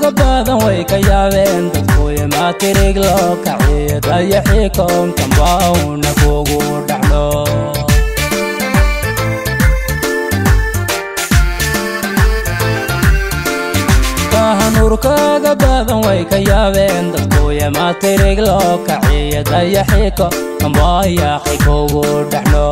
nuurkaaga badan way ka yaabeen dadkuya maatirig loo kaciyo dayaxii koonkanbauna kugu dhacno nuurkaaga badan way ka yaabeen dadkuya maatirig loo kaciyo dayaxii koonkanbayaaqay kugu dhacno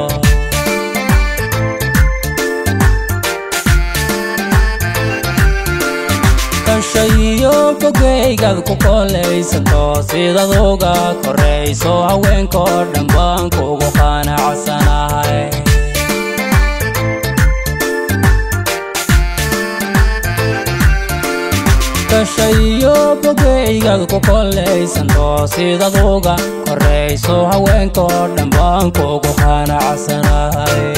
kashayo bogaygaad ku kolaysato sidaad uga korayso haweenkoo dhan baan kugu qanacsanahay kashayo bogaygaad ku kolaysanto sidaad uga korayso haweenkoo dhan baan kugu qanacsanahay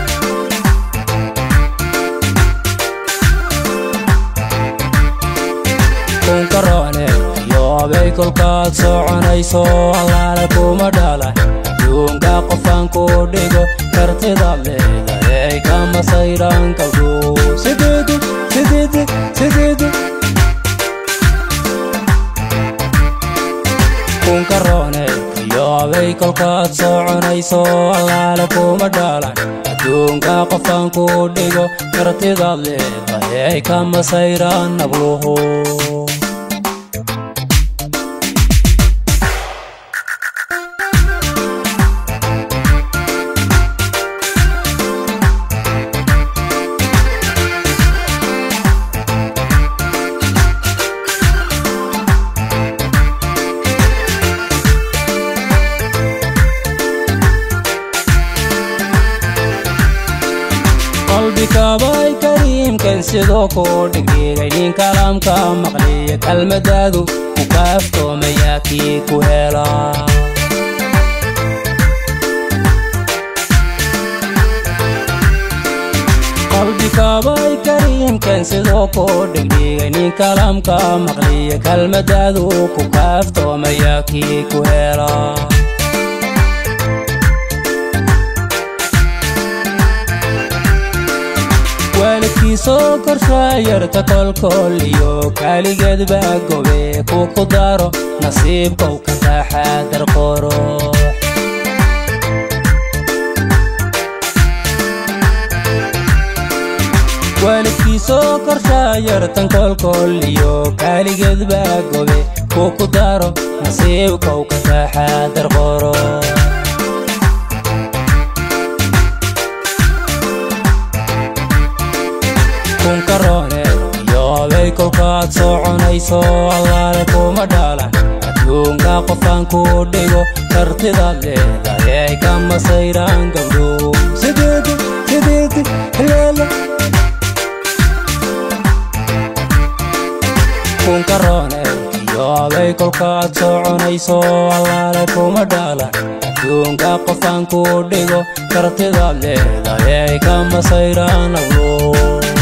kunkaroone yoobay kolkaad soconayso allaale kuma dhala aduunka qofaan ku dhigo kartidaad leedahay kama sayran kabdhu sideedi sideedi sideedi kunkaroone yoobay kolkaad soconayso allaale kuma dhalan adduunka qofaan ku dhigo kartidaad leedahay kama sayran nabluhu qalbikabay kariimkan sidoo kuu dhigdhigay nin kalaamka maqliya kalmadaadu ku kaaftoomayaa kii ku hela qalbikabay kariimkan sidoo kuu dhigdhigay nin kalaamka maqliya kalmadaadu ku kaaftoomayaa kii ku hela waalidkiisoo korshaayarta kolkol iyo kaaligeed baa gobe ku ku daro nasiibkow ka taxaadar qoro waalidkiisoo korshaayartan kolkol iyo kaaligeed baa gobe ku ku daro nasiibkow ka taxaadar qoro kunkaroone yoobay kolkaad soconayso allaale kuma dhalan adduunka qofaan ku dhigo kartidaad leedahay kama sayran gabdhu sideedi sideedi leele kunkaroone yoobay kolkaad soconayso allaale kuma dhalan adduunka qofaan ku dhigo kartidaad leedahay kama sayran nablu